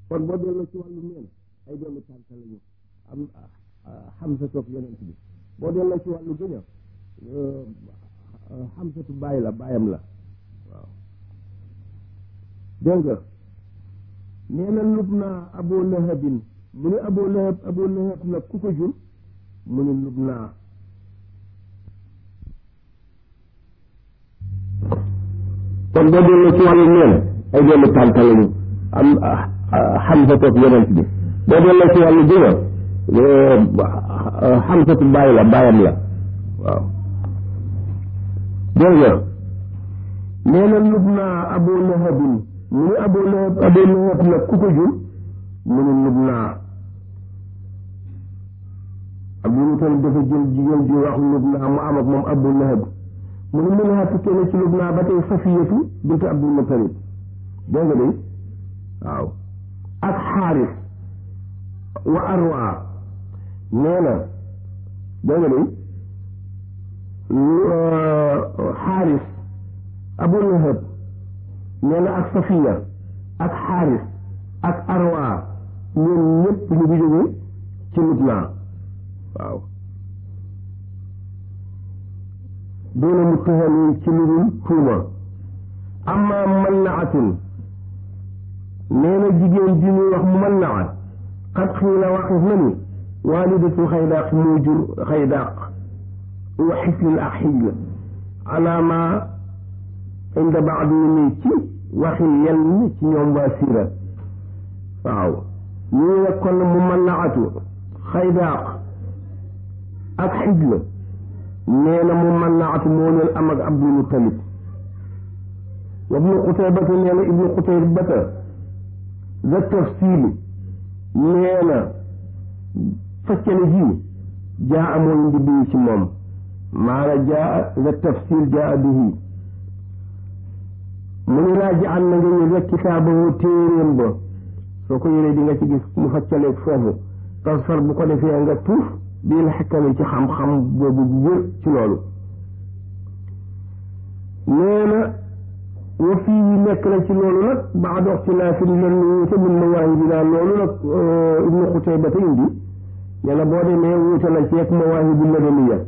kon boo delloo ci wàllu neen ay doomi tànta lañu am xamsa toog yonent bi boo delloo ci wàllu gëña xamsatu bàyyi la bàyyam la waaw dégg nga nee na lub naa abu lahabin mu ni abu lahab abu lahab nag ku ko jur mu ni lub naa kon boo delloo ci wàllu neen ay doomi tànta lañu am xamsa toog yonent bi boo delloo ci wàllu gëña xamsatu bàyyi la bàyyam la waaw dégg nga nee na lub naa abu lahabin mu ni abu lahab abu lahab nag ku ko jur mu ni lub naa abu mutalib dafa jël jigéen ji wax lub naa mu am ak moom abu lahab mu ni mun naa tukkee na ci lub naa ba tey safiyatu bint abdul mutalib dégg nga de waaw ak xaaris wa arwa nee na dégg nga de xaaris abu lahab nee na ak safiya ak xaaris ak arwa ñoom ñëpp ñu ngi jóge ci lubnaa waaw doona mu taxani ci lu dul tuuma amma mannaatun nee na jigéen ji ñuy wax mannaat xat xiila waxif na ni waalidatu xaydaaq moo jur xaydaaq wa xislil ak xijla ala ma inda baadi ni ci waxi yenn ci ñoom waa siira waaw ñu ne kon mu mannaatu xaydaaq ak xijla nee na mu mannaatu moo leen am ak abdul mutalib wa ibnu qutaybata nee na ibnu qutaybata za tafsiili nee na faccale ji jaa amooy ndi bii ci moom maana jaa za tafsil jaa bihi mu ni raaji an na nga yër rek kitaabahu téeréem ba soo ko yëree di nga ci gis mu faccaleeg foofu tasfar bu ko defee nga tuuf bii la xekkami ci xam-xam boobu bu wér ci loolu nee na wa fii nekk na ci loolu nag baado ixtilaafin len wuute min mawaahibi naa loolu nag ibnu xutayba te indi nee na boo demee wuute na ceeg mawaahibu madaniya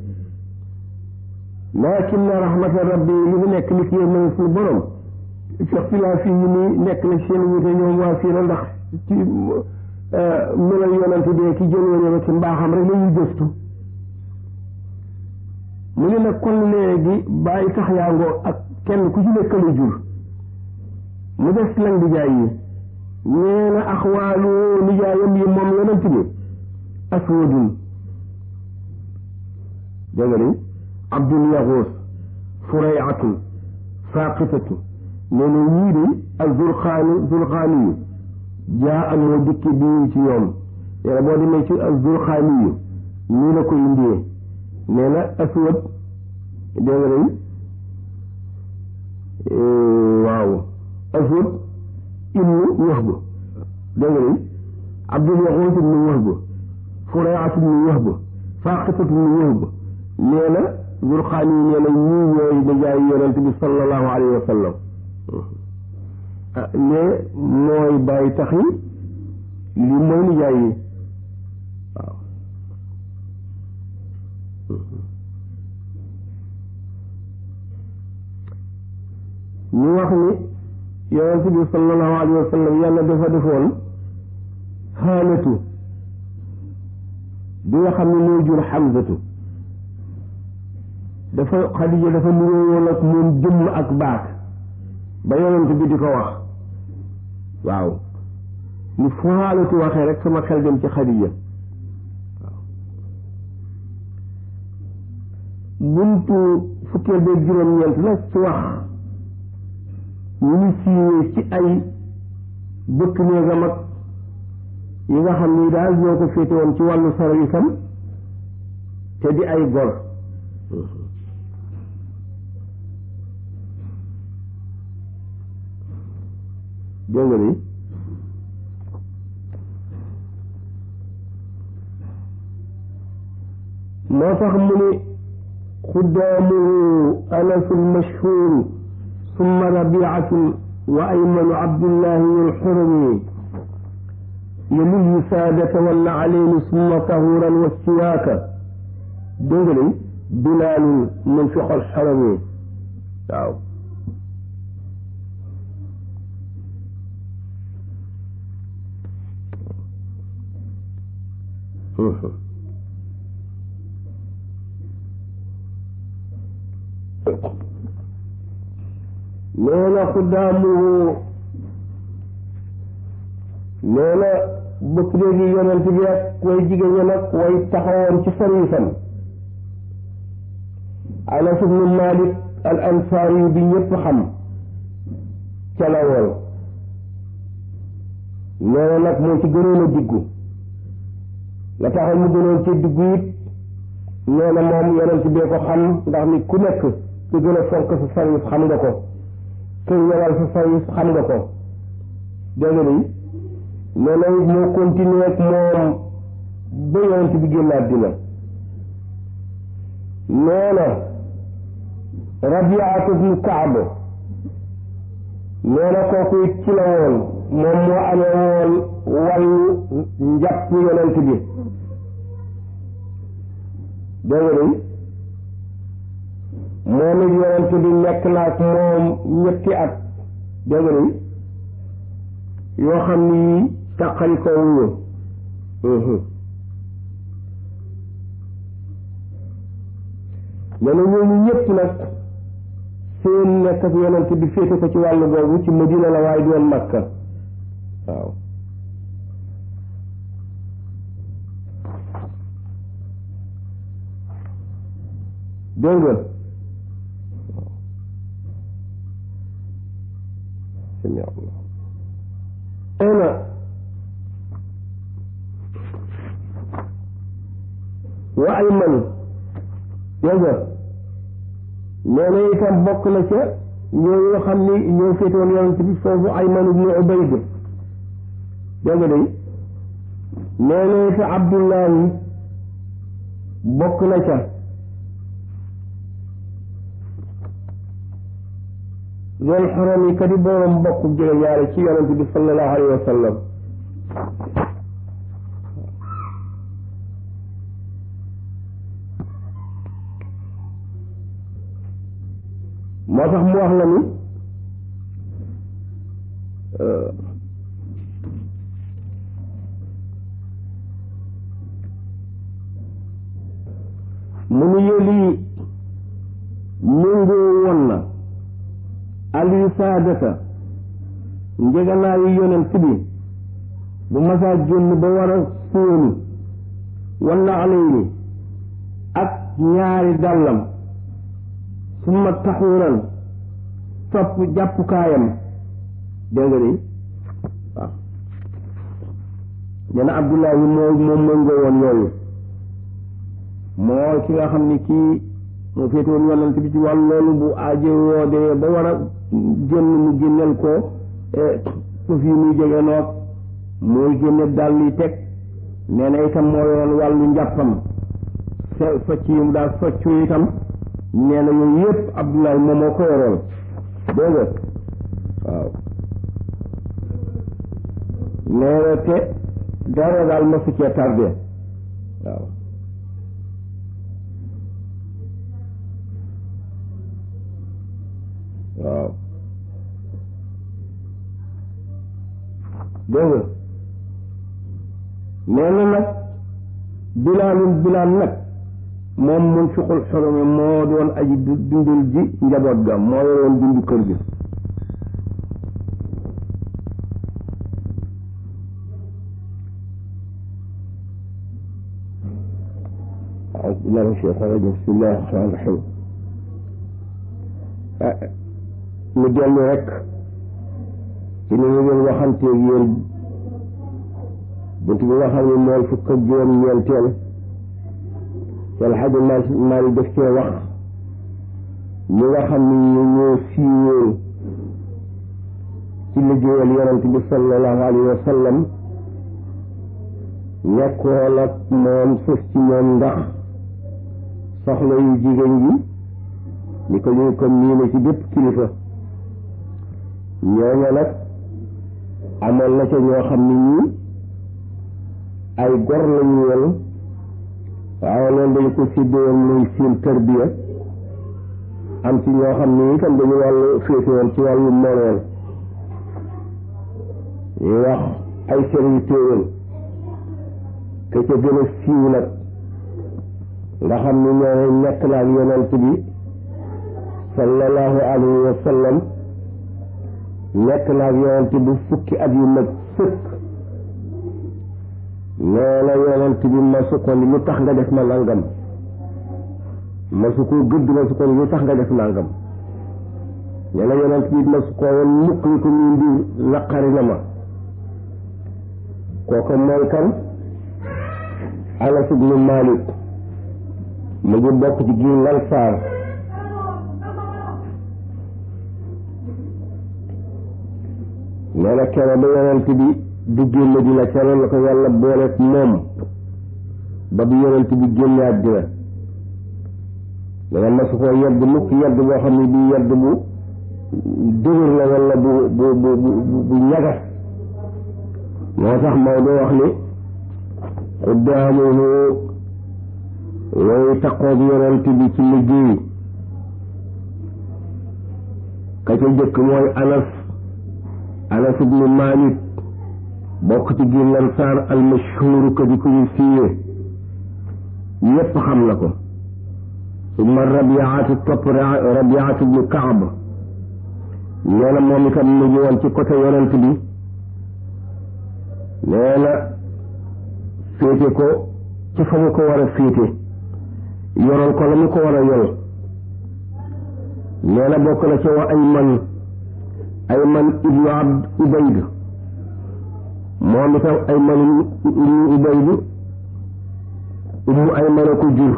lakin rahmata rabbi li mu nekk li ki yéen suñu borom fi ixtilaaf yi ni nekk na seen wuute ñoom waa siira ndax ci melal yonante bee ki jëloon ba ci mbaaxam rek la ñuy gëstu mu ne nag kon léegi bàyyi tax yaangoo ak kenn ku ci nekkalu jur mu des lan nijaay yi nee na axwaalu nijaayam yi moom yonent bi aswadun dégg nga de abdul yaxuus furayatun saaqitatu nee na ñii de ak zulxaani zulxaani yu jaa am moo dikki bii ci ñoom nee na boo demee ci ak zulxaani yu nii la ko indee nee na aswad dégg nga de waaw aswad ibnu wahb dégg nga de abdul yaxuus ibnu wahb furayat ibnu wahb saaqitatu ibnu wahb nee na zulxaani yi nee na ñii ñooy nijaay yonent bi sallallahu alayhi wa sallam ne mooy bàyyi tax yi lii mooy nijaay yi waaw ñu wax ni yonent bi sallallahu alayhi wa sallam yàlla dafa defoon xaalatu bi nga xam ne moo jur xamsatu dafa xadija dafa nuróowoon ak moom jëmm ak baat ba yonent bi di ko wax waaw ni fu xaalatu waxee rek sama xel dem ci xadija waaw buntu fukkeel beeg juróom-ñeent nag ci wax ñu ngi siiwee ci ay bëkk néegam ak yi nga xam ni daal ñoo ko féete woon ci wàllu service am te di ay gor dégg nga ni moo tax mu ni xuddaamuhu anasu lmashhuru summa rabiatu wa aymanu abdullahi alxurumi yelul wisaadata wala aleyni summa tahuran wa siyaaka dégg nga bilaalun mun fi xol xarami waaw nee na xuddaamuhu nee na bëkk léegi yonent bi ak way jigéen ña nag way taxawoon ci service am Anas ibnu Malik al ansaari bi ñëpp xam ca la woon nee na nag moo ci gënoon a diggu la taxal mu gënoon ci diggu it nee na moom yonent bee ko xam ndax ni ku nekk ku gën a fonk sa service xam nga ko ku ñëwal sa service xam nga ko dégg nga nee na moo continué ak moom ba yonent bi génn àddina nee na Rabiatu bnu Kaab nee na kooku it ci la woon moom moo amee woon wàllu njàpp yonent bi dégg nga moom it yonent bi nekk na ak moom ñetti at dégg nga yoo xam ni taqali ko wuñu nee na ñooñu ñëpp nag seen nekk ak yonent bi féete ko ci wàllu boobu ci Madina la waaye doon Makka waaw dégg nga sami Allah nee na wa ayman dégg nga nee na itam bokk na ca ñooñu nga xam ni ñoo féetoon yonent bi foofu ayman ibnu ubayd dégg nga day nee na it abdullahi bokk na ca lool xaram yi kadi boroom bokk jege ñaare ci yonent bi sallallahu alayhi wa sallam moo tax mu wax la ni mu nu yëli méngoo woon na aliyu saadata njeganaayu yonent bi bu masaa génn ba war a fóonu walla alayni ak ñaari dàllam summa taxuuran topp jàppukaayam dégg nga de waaw nee na abdullahi moo moom méngoo woon yooyu moo ki nga xam ni kii moo féetewoon yonent bi ci wàllu loolu bu aajo woo dee ba war a génn mu génneel ko suuf yi muy jege noog muy génne dàll yi teg nee na itam moo yoroon wàllu njàppam so socc yi mu daal soccu itam nee na yooyu yëpp Abdoulaye moom moo ko yoroon dégg nga waaw nee na te dara daal ma su cee tardé waaw waaw dégg nga nee na nag bilaalul bilaal nag moom mun fiqul xorome moo doon aji dundul ji njaboot ga moo yoroon dundu kër gi أعوذ بالله من الشيطان الرجيم بسم الله الرحمن الرحيم mu dellu rek ci ni ñu doon waxanteeg yéen bunt bi nga xam ne mooy fukk ak juróom ñeenteel wala xaja maali def cee wax ñi nga xam ne ñu ñoo siiwee ci liggéeyal yonent bi sallallahu alayhi wa sallam nekkoon ak moom sës ci ñoom ndax soxla yu jigéen yi ni ko ñu comme nii na ci bépp kilifa ñooña nag amoon na ca ñoo xam ne ñii ay gor lañu woon waaye loolu dañu ko séddee muy seen tarbiya am ci ñoo xam ne itam dañu wàllu féete woon ci wàllu moomeel ñuy wax ay serviteurs te ca gën a siiw nag nga xam ni ñoo nekk na ak yonent bi sallallahu alayhi wa sallam nekk na ak yonent bi fukki at yu mag sëkk nee na yonent bi masu ko ni lu tax nga def ma nangam masu ko gëdd masu ko ni lu tax nga def nangam nee na yonent bi masu ko woon mukk ni ko muy mbir naqari na ma kooku mooy kan Anas ibnu Malik mu ngi bokk ci giir Lansaar nee na kere ba yonent bi duggee Madina kere la ko yàlla booleeg moom ba bi yonent bi génne àddina dana masu koo yedd mukk yedd boo xam ne bii yedd bu dëgër la wala bu bu bu bu bu ñagas moo tax Maodo wax ni xuddaamuhu yooyu taqoog yonent bi ci liggéey ka ca jëkk mooy Anas Anas ibnu Malik bokk ci giir Lansaar almashhuur ko di ko ñu siiwee yépp xam na ko summa Rabiatu topp Rabiatu ibnu Kaab nee na moom itam mu ngi woon ci côté yonent bi nee na féete ko ci fa mu ko war a féete yoroon ko la mu ko war a yor nee na bokk na ci wa Ayman Ayman ibnu Abd Ubayd moom itam Ayman ibnu Ubayd ummu Ayman a ko jur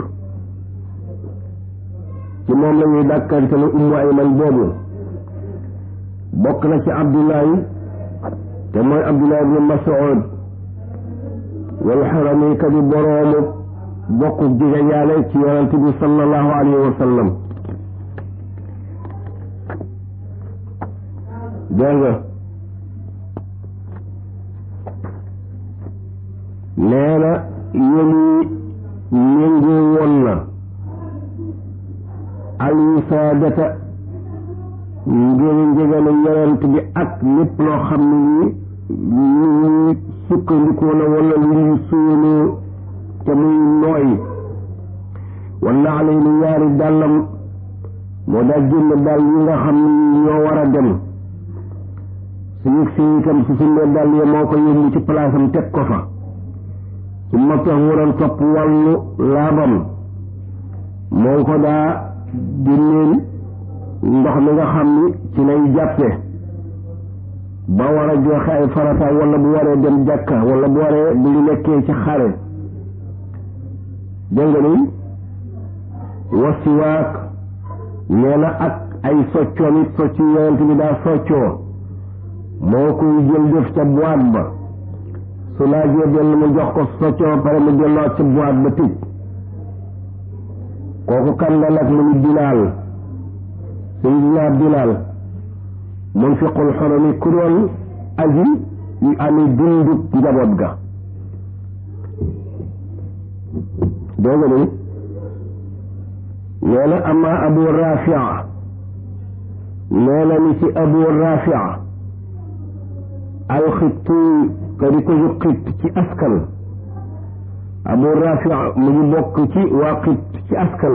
ci moom la ñuy dàkkante ne ummu Ayman boobu bokk na ci Abdullahi te mooy Abdullahi ibnu Mas'ud wal xarami ka di boroomu bokk jege yaale ci yonent bi sallallahu alayhi wa sallam dégg nga nee na yéen méngoo woon na alwisaadata ngir njegale yonent bi ak lépp loo xam ne nii lu ñuy sukkandikoo la wala lu ñuy sóoloo te muy nooy wala alay ni ñaari dàllam moo daa génn dàll yi nga xam ne ñoo war a dem su yëg si itam su suñu dàll yi moo ko yóbbu ci palaasam teg ko fa su ma tax waroon topp wàllu laabam moo ko daa génneel ndox mi nga xam ni ci lay jàppe ba war a joxe ay farata wala bu waree dem jàkka wala bu waree bu ñu nekkee ci xare dégg nga ni wasiwaak nee na ak ay soccoon it socc yonent bi daa soccoo moo koy jël def ca boîte ba su laajee benn mu jox ko soccoo pare mu delloo ca boîte ba tëj kooku kan la nag mu ni bilaal sayidina bilaal munfiqul xorami ku doon aji yu ami dundub njaboot ga dégg nga ni nee na ama abu rafia nee na ni ci abu rafia alxittu ka di ko yu xitt ci askan abu rafia mu ngi bokk ci waa xitt ci askan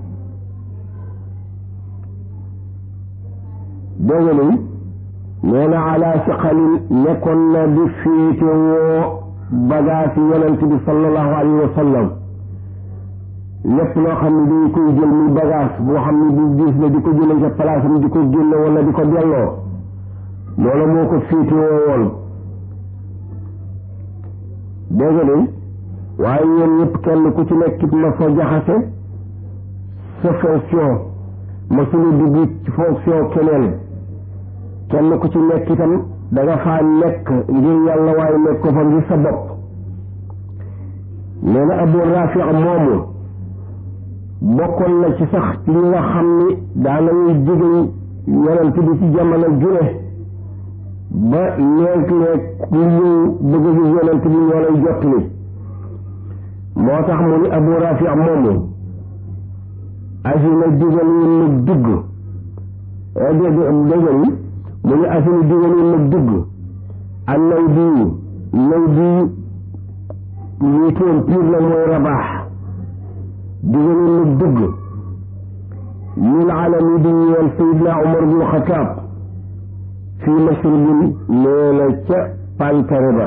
dégg nga ni nee na ala saqalin nekkoon na di féete woo bagaasi yonent bi sallallahu alayhi wa sallam lépp loo xam ne dañ koy jël muy bagage boo xam ne bu diis la di ko jëlee ca place am di ko génne wala di ko delloo loolu moo ko féete woo woon dégg nga ni waaye yéen ñëpp kenn ku ci nekk ma fa jaxase sa fonction ma suñu dugg ci fonction keneen kenn ku ci nekk itam da nga faa nekk ngir yàlla waaye nekk ko fa ngir sa bopp nee na Abu Rafi moomu bokkoon na ci sax ci ñi nga xam ni daanañuy jigéen yonent bi ci jamono jure ba léeg-léeg ku ñëw bëgg a gis yonent bi ñoo lay jot li moo tax mu ni abu rafi moomu asina digal woon nag dugg dégg ni mu ni asina digal woon nag dugg ak naw bii naw bii ñuy toon piir la mooy rabaax digal woon nag dugg lil alami di ñeel sayidna umar bnu xataab fii mashribin nee na ca pantare ba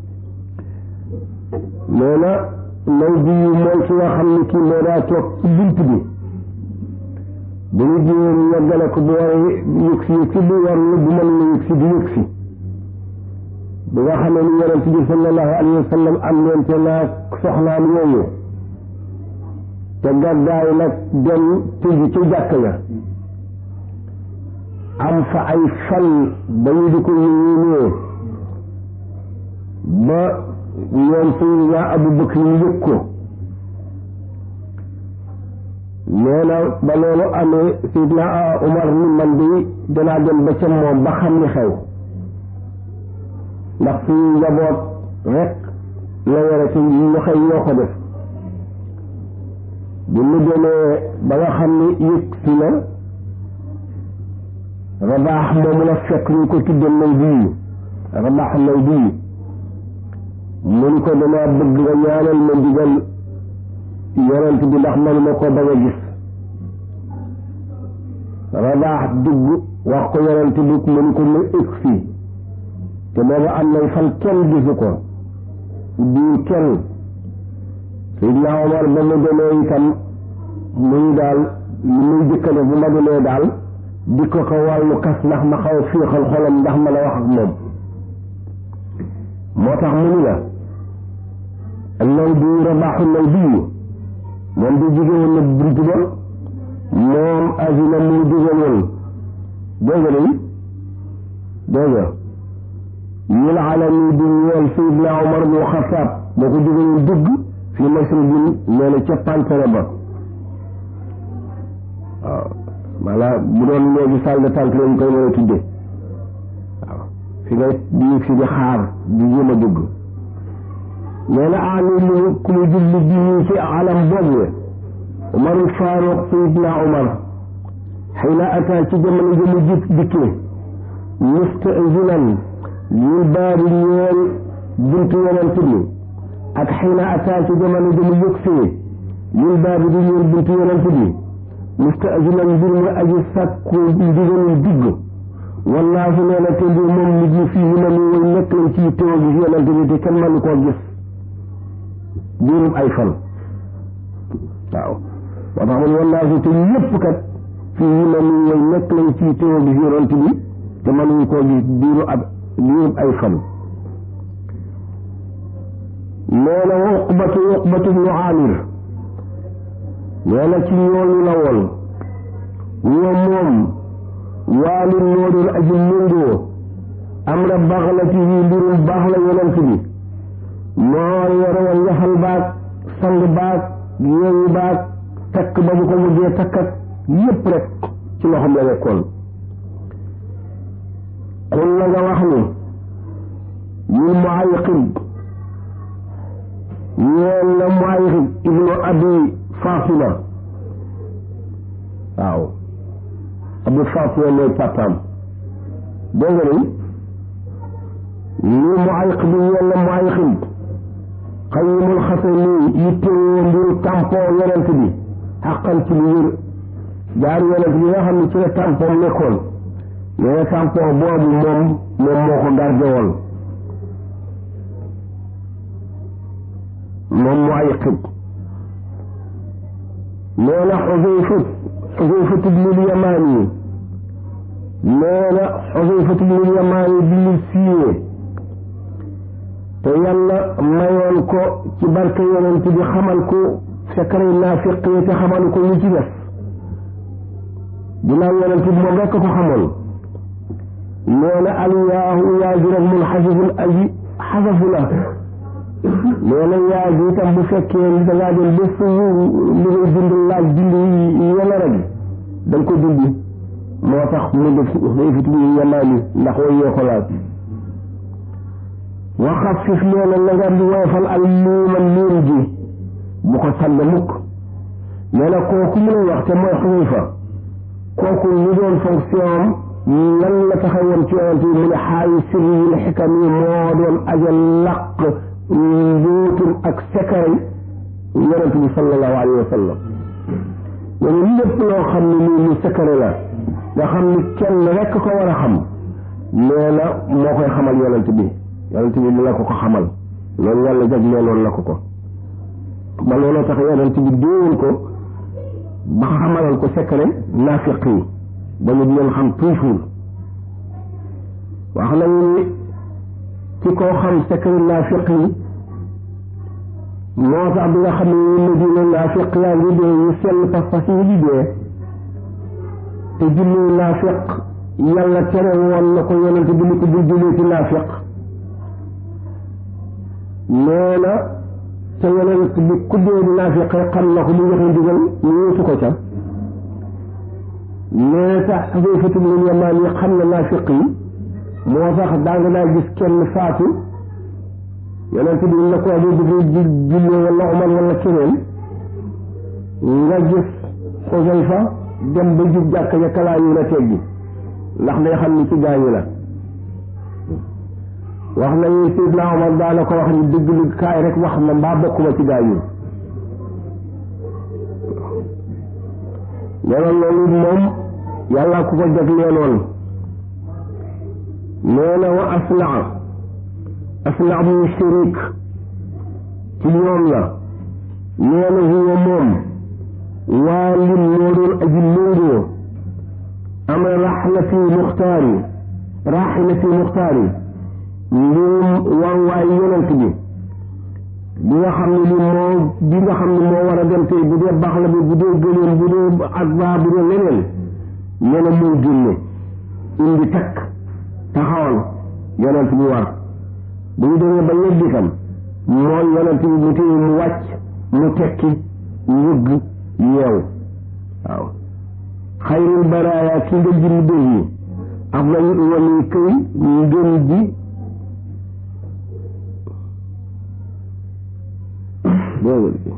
nee na naw bii mooy ki nga xam ni kii moo daa toog ci bunt bi bu ñu jiwee ñu yeggale ko bu war a yëg si yëg si bu war na bu mën na yëg si di yëg si bi nga xamee ni yonent bi sallallahu alayhi wa sallam am leente naa soxnaam yooyu te gàddaay nag dem tëju ci jàkk ya am fa ay fan ba ñu di ko yéenee ba ñoom Seydina Abu Bakr ñu yëg ko nee na ba loolu amee Seydina Umar ni man de danaa dem ba ca moom ba xam ni xew ndax suñu njaboot rek la yore ci ñu xëy ñoo ko def bu mu demee ba nga xam ni yëg si na rabaax moomu la fekk ñu ko tudde naw bii rabaax naw bii mun ko damaa bëgg nga ñaanal ma ndigal yonent bi ndax manuma ko bañ a gis rabaax dugg wax ko yonent bi mun ko mu ëg fii te booba am nañ fan kenn gisu ko bii kenn Seydina Omar ba mu demee itam muy daal li muy jëkkale bu ma demee daal di ko ko wàllu kas ndax ma xaw féexal xolam ndax ma la wax ak moom moo tax mu ni la naw bi rabaaxu naw bii moom di jóge woon na bunt ba moom asina muy jóge woon dégg nga ni dégg nga ñil alami di ñeel Seydina Omar bu Xataab boo ko jóge woon dugg fi masribin nee na ca pantere ba waaw maanaam bu doon léegi salle d'attente lañ koy mën a tudde waaw fi ngay di fi di xaar di jéem a dugg nee na aani lu ku mu jublu bi ñu ci alam boobu Umarul Faaruq Seydina Umar xëy na ataa ci jamono ji mu jik dikkee musta'zinan lil baabi ñeel buntu yonent bi ak xëy na ataa ci jamono ji mu yëgsee lil baabi di ñeel buntu yonent bi musta'zinan mbir mu aji sàkku ndigalul dugg wallaahi nee na te mbir moom nit ñi fii na mu way nekk lañ ci teew gis yonent bi te kenn mënu koo gis diirub ay fan waaw moo tax man wallaahi te ñëpp kat fii na mu way nekk lañ ci teew gis yonent bi te mënuñu koo gis diiru ab diirub ay fan nee na uqbatu uqbatu bnu amir nee na ci ñooñu la woon ñoom moom waali moo doon aji méngoo am na baxlati yi mbirum baax la yonent bi moo yore woon yaxal baag sang baag yeewu baag takk ba bu ko mujjee takk ak yépp rek ci loxoom la nekkoon xul la nga wax ni ñun mu ay xib ñeel na mu ay xib ibnu abi Fatima waaw Abu Fatima mooy papaam dégg nga ni lii mu ay xib yàlla mu ay xib xayimul xase nii yittewoo mbiru tampon yonent bi xaqan ci lu wér jaar yonent bi nga xam ne ci la tampon nekkoon nee na tampon boobu moom moom moo ko garde woon moom mu ay xib nee na xuseyfat xuseyfat ibnul yamaani nee na xuseyfat ibnul yamaani bi ñu siiwee te yàlla mayoon ko ci barke yonent bi xamal ko secret naafiq yi te xamal ko ñu ci des ginnaaw yonent bi moom rekk ko xamoon nee na aliyaahu yaa ji rek mun xasifun aji xasafu la nee na yaa ji itam bu fekkee ni dangaa dem ba fu li ngay dund laaj dund yàlla rek da nga ko dindi moo tax mu def xëyfit bi yamaani ndax way yee ko laaj waxafif nee na na nga di woyofal al miima miim ji bu ko sànni mukk nee na kooku mu lay wax te mooy Xudayfa kooku ñu doon fonction lan la taxawoon ci yonent bi mu ne xaayu sirri yi xikam yi moo doon aja laq mbóotum ak sekkaray yonent bi sallallahu alayhi wa sallam ñooñu lépp loo xam ne nii lu sekkare la nga xam ni kenn rekk ko war a xam nee na moo koy xamal yonent bi yonent bi dina ko ko xamal loolu yàlla jagleeloon la ko ko ba looloo tax yonent bi déewoon ko ba xamalal ko sekkare naafiq yi ba ñu leen xam toujours wax nañu ni ci koo xam sekkare naafiq yi moo tax bi nga xam ne ñu Madina naafiq yaa ngi dee ñu sell pas-pas yi di dee te jullee naafiq yàlla tere woon na ko yonent bi ni ko bul jullee ci naafiq nee na te yonent bi ku dee di naafiq xam na ko mu joxe ndigal ñu wutu ko ca nee tax Xudayfatu bnu Yamaan yi xam na naafiq yi moo tax daa nga daa gis kenn faatu yonent bi na ko dee dafay jullee wala Umar wala keneen nga gis Xudayfa dem ba jub jàkka ja kalaa yu la teggi ndax day xam ni ci gaañu la wax nañu Seydina Omar daana ko wax ni dëgg lu kaay rek wax ma mbaa bokkuma ci gaañu nee na loolu moom yàlla ku ko jagleeloon nee na wa aslaa aslaa bu shirik ci ñoom la nee na huwa moom waa lim moo doon aji méngoo ama raxlati muxtaari raxlati muxtaari mbirum war waay yonent bi bi nga xam ne li moo bi nga xam ne moo war a dem tey bu dee baax la bi bu dee gëléem bu dee ak baa bu dee leneen nee na muy génne indi takk taxawal yonent bi war bu ñu demee ba yegg itam mooy yonent bi mu téye mu wàcc mu tekki yëgg yeew waaw xayrul baraaya ki nga ji mu dégg yi af na wali këy ngën ji dégg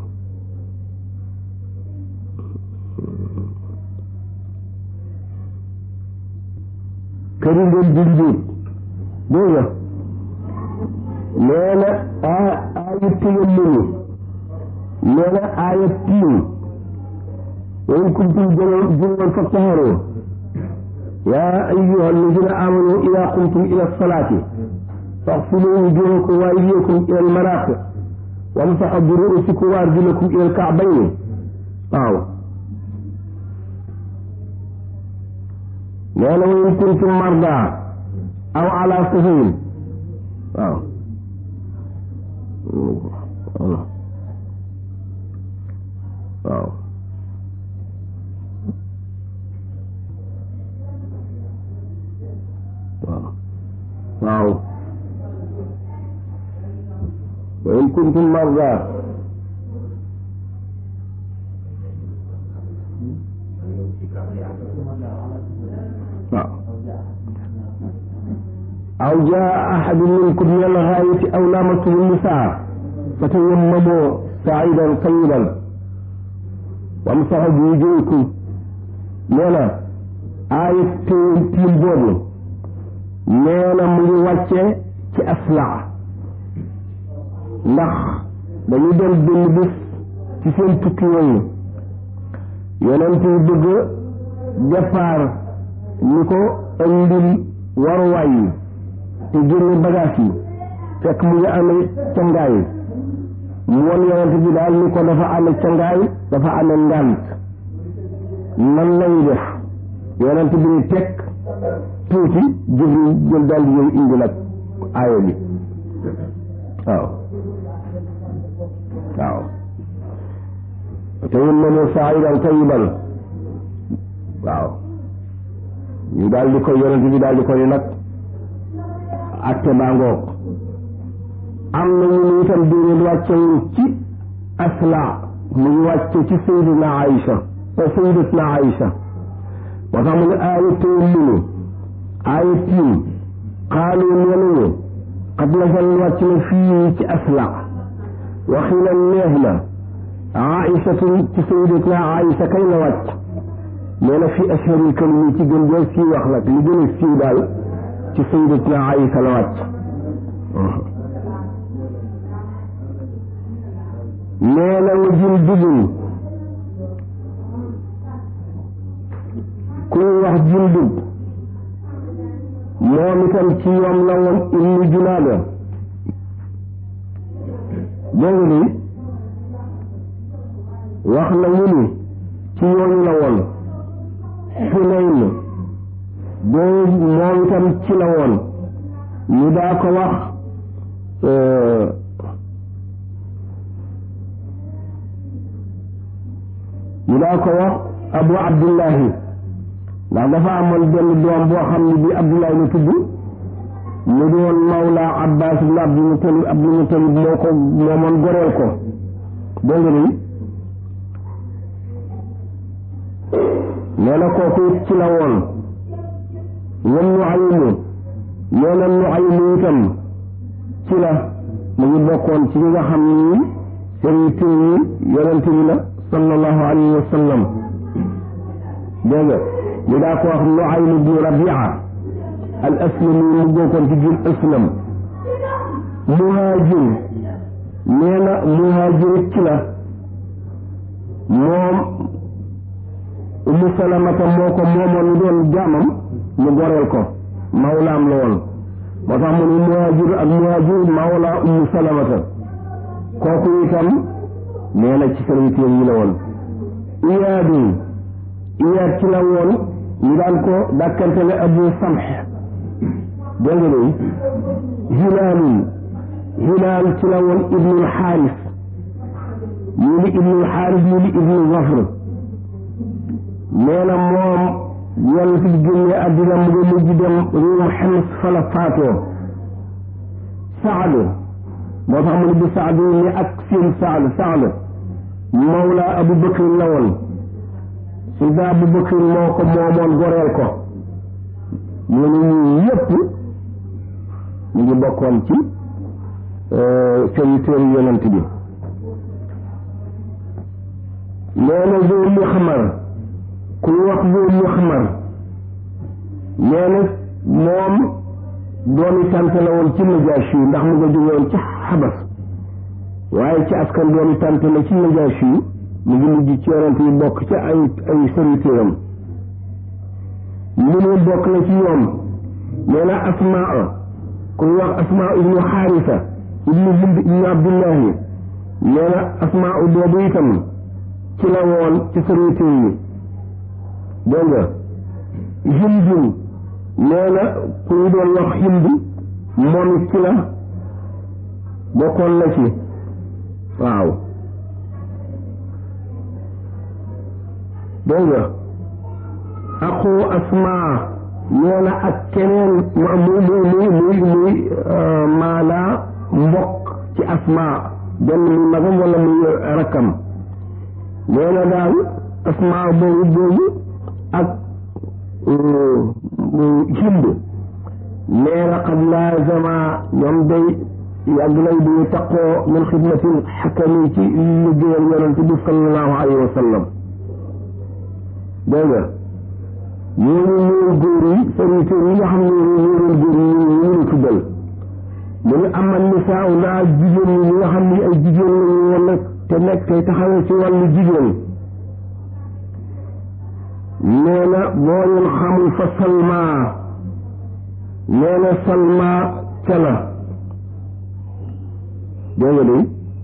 këri ngeen ji njuut dégg nga nee na a aaya téyammunu nee na aaya tiim wa in kuntum junuban fattaharoo yaa ayyuha alladina amanu ida qumtum ila salaati faghsilu wujuhakum wa aydiyakum ila almarafiq wamsahu bi ru'usikum wa arjulakum ila alka'bayni waaw nee na wa in kuntum marda aw ala safarin waaw waaw waaw waaw wa in kuntum marda waaw aw jaa ahadun minkum min al-ghaa'iti aw lamastum an-nisaa fatayammamu sa'idan tayyiban wamsahu bi wujuhikum nee na aaya tiim tiim boobu nee na mu ngi wàcce ci aslaa ndax dañu dem benn bés ci seen tukki yooyu yonent yi bëgg départ ni ko andil waruwaay yi te génne bagage yi fekk mu ngi amee cangaay mu won yonent bi daal ni ko dafa amee cangaay dafa amee ngànt nan lay def yonent bi ni teg tuuti Jibril jël daal di ñëw indi nag aaya bi waaw waaw te yén na ne saayidan tayiban waaw ñu daal di koy yonent bi daal di koy nag atte baa ngoog am na ñu ne itam déedéet wàccewul ci asla mu ngi wàcce ci sayyidina Aïcha sayyidatuna Aïcha moo tax mu ne aaya tayammunu aaya tiim xaalu nee nañu xad nasal wàcc na fii ci asla waxi na neex na aïsatu ci sayyidatuna aïsa kay la wàcc nee na fi asharil kalimi ci gën joo sii wax nag li gën a siiw daal ci sayyidatuna aïsa la wàcc nee na wa jundubun kuy wax jundub moom itam ci ñoom la woon ibnu junaada dégg nga ni wax na ñu ni ci ñooñu la woon xunayn boo moom itam ci la woon ñu daa ko wax ñu daa ko wax abu abdullahi ndax dafa amoon benn doom boo xam ne bii abdullahi la tudd mu doon mawla abbas ibn abdul mutalib abdul mutalib moo ko moomoon goreel ko dégg nga ni nee na kooku it ci la woon wan nu aymu nee na nu aymu itam ci la mu ngi bokkoon ci ñi nga xam ni seen tur yi yonente bi la sallallahu alayhi wa sallam dégg nga ñu daa ko wax nu aymu bi rabia al aslami mu bokkoon ci jur aslam muhaajir nee na muhaajir ci la moom umu salamata moo ko moomoon ñu doon jaamam ñu goreel ko mawlaam la woon moo tax mu ne muhaajir ak muhaajir mawla umu salamata kooku itam nee na ci serviteur yi la woon iyaadun iyaad ci la woon ñu daan ko dàkkantele abu samh dégg nga ni hilaalun hilaal ci la woon ibnul xaaris ñu ni ibnul xaaris ñu ni ibnul zafr nee na moom yàlla fi génnee àddina mu ngi mujj dem réewum xems fa la faatoo saad moo tax mu ne bi saad ni ak seen saad saad mawla abu bakrin la woon sida abu bakrin moo ko moomoon goreel ko ñu ne ñii yépp ñu ngi bokkoon ci serviteur yonent bi nee na zoo mu xamar ku wax zoo mu xamar nee na moom doomi tànt la woon ci Najaasi ndax mu nga jógewoon ci xabas waaye ci askan doomi tànt la ci Najaasi mu ngi mujj ci yonent yi bokk ci ay ay serviteuram mu ne bokk na ci ñoom nee na asmaa ku wax asmaa ibnu xaarisa ibnu hind ibnu abdullahi nee na asmaa boobu itam ci la woon ci serviteur yi dégg nga hindun nee na ku ñu doon wax hind moom it ci la bokkoon na ci waaw dégg nga aqu asmaa nee na ak keneen muy muy muy muy muy maanaa mbokk ci asmaa benn muy magam wala muy rakkam nee na daal asmaa boobu boobu ak hind nee na qad laazama ñoom day yàgg lay di taqoo min xidmatil xakami ci liggéeyal yonent bi sallallahu alayhi wa sallam dégg nga ñooñu ñooy góor yi serviteur yi nga xam ne ñooy góor yi ñu ñu tuddal mu ne amal nisaa naa jigéen ñi ñi nga xam ne ay jigéen lañu woon nag te nekk tey taxawee ci wàllu jigéen nee na boo leen xamul fa salma nee na salma ca la dégg nga de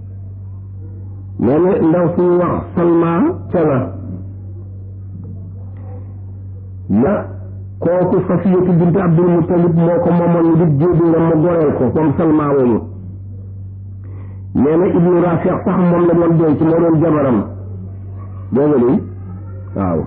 nee na ndaw suñu wax salma ca la na kooku Safiyatu bint Abdul Muttalib moo ko moomoon ñu di jéebi nga mu goreel ko comme Salma woomu nee na Ibnu Rafi sax moom la doon denc moo doon jabaram dégg nga ni waaw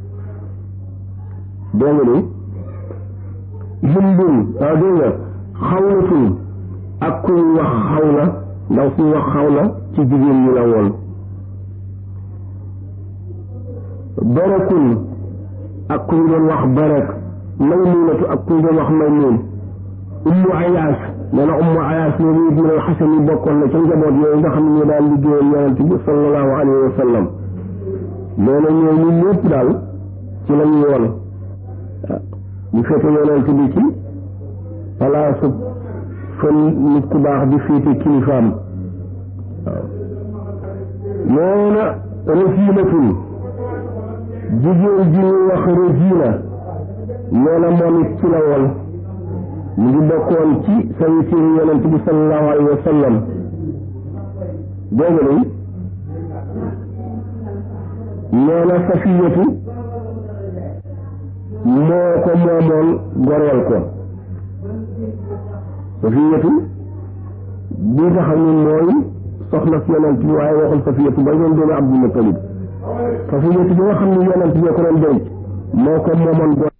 dégg nga ni Hindun waaw dégg nga xawlatun ak kuy wax xawla ndaw suy wax xawla ci jigéen ñi la woon barakun ak ku ñu doon wax barak maymunatu ak ku ñu doon wax maymun ummu ayaas nee na ummu ayaas mi ngi ibnul xasan yi bokkoon na ca njaboot yooyu nga xam ne ñu daal liggéeyal yonent bi sallallahu alayhi wa sallam nee na ñooñu ñëpp daal ci la ñuy woon ñu féete yonent bi ci palaasu fa nit ku baax di féete kilifaam waaw nee na rasiilatun jigéen ji ñuy wax rasiila nee na moom it ci la woon mu ngi bokkoon ci sawitiiru yonent bi sallallahu alayhi wa sallam dégg nga nee na safiyatu moo ko moomoon goreel ko safiyatu bi nga xam ne mooy soxna si yonent bi waaye waxul safiyatu ba doon doomu Abdul Mutalib safiyatu bi nga xam ne yonent bi ko doon denc moo ko moomoon